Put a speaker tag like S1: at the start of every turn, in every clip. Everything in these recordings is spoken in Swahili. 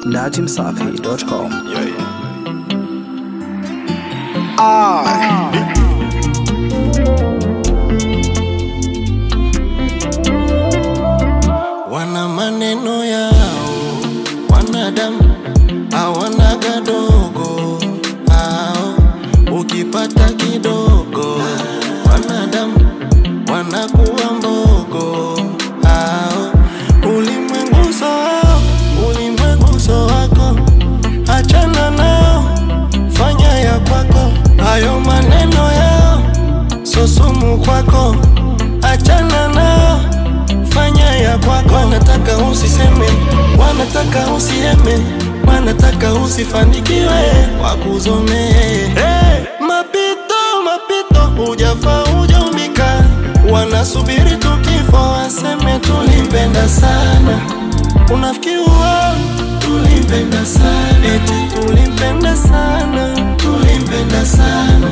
S1: najimsafi.com.
S2: Wana maneno yao, wanadamu hawana gadogo hao, ukipata kidogo, wanadamu wanakuwa mbogo hao. Ulimwengu so wao, ulimwengu so wako, achana nao, fanya ya kwako. Hayo maneno yao so sumu kwako, achana nao fanya ya kwako. Wanataka usiseme, wanataka usieme, wanataka usifanikiwe, wakuzomee. Hey! Mapito, mapito, hujafa hujaumbika, wanasubiri tu kifo waseme tulimpenda sana. Unafikiri wao tulimpenda sana, eti tulimpenda sana, tulimpenda sana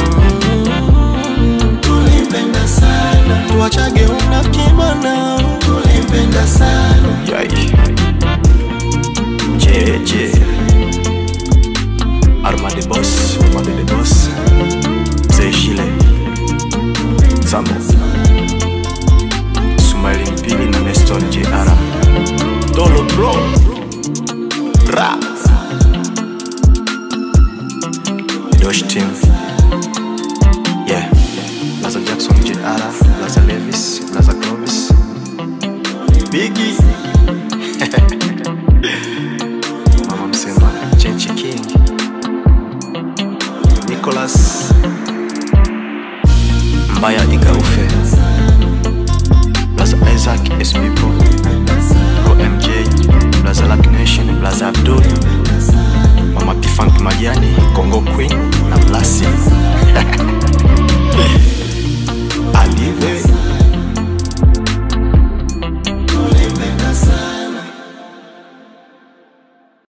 S2: Mm, tulimpenda sana, tuachage unafiki bwana, tulimpenda sana.
S3: Yai. JJ. Arma the boss, Arma the boss. Mzee Shile. Sambo. Sumaili Mpili na Neston JR. Dolo bro. Ra. Dosh team.